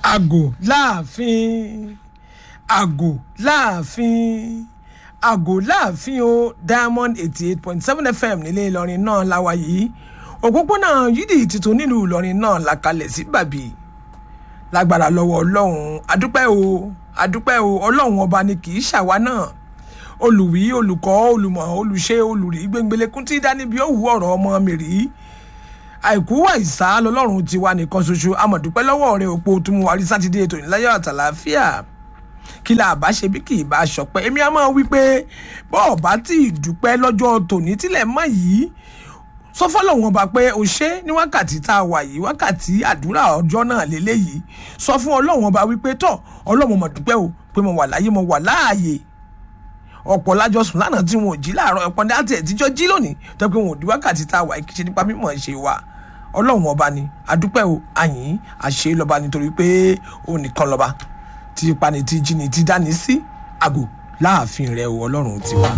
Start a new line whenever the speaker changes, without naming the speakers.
àgò láàfin àgò láàfin àgò láàfin o diamond eighty eight point seven fm nílé ìlọrin náà láwa yìí òpópónà yídì tuntun nílùú ìlọrin náà la kalẹ̀ sí bàbí lágbára lọ́wọ́ ọlọ́run adúpẹ́ o adúpẹ́ o ọlọ́run ọba ni kì í ṣàwa náà olùwí olùkọ́ olùmọ̀ olùṣe olùrí gbẹngbẹlẹ́kún tí dání bí ó wù ọ̀rọ̀ ọmọ mi rí àìkú àìsá lọlọ́run ti wà nìkan ṣoṣo amọ̀dúpẹ́ lọ́wọ́ rẹ̀ òpó tó mú wa rí sátidé ètò ìláyọ̀ àtàlàáfíà kí la bá ṣe bí kì í bá ṣọpẹ́ èmi á máa wí pé bọ́ọ̀ bá tí ì dúpẹ́ lọ́jọ́ tòní tílẹ̀ mọ́ yìí sọ fọlọ́wọ́n ọba pé o ṣe ní wákàtí tá a wà yìí wákàtí àdúrà ọjọ́ náà lélẹ́yìí sọ fún ọlọ́wọ́n ọba wípé tọ́ ọlọ́wọ́n mọ̀ dúpẹ́ o pé mo wà láyé mo wà láàyè ọ̀pọ̀ lájọ sùn lánàá tí wọn ò jí láàárọ̀ ọ̀pọ̀ ní àti ẹ̀tíjọ́ jí lónìí tó pé wọn ò di wákàtí tá a wà kí ṣe nípa mímọ̀ ṣe wa ọlọ́run ọba ni adúpẹ́ o àyìn àṣẹ lọ́ba nítorí pé ó nìkan lọ́ba tí pani tí jí ni tí dání sí àgò láàfin rẹ̀ o ọlọ́run tiwa.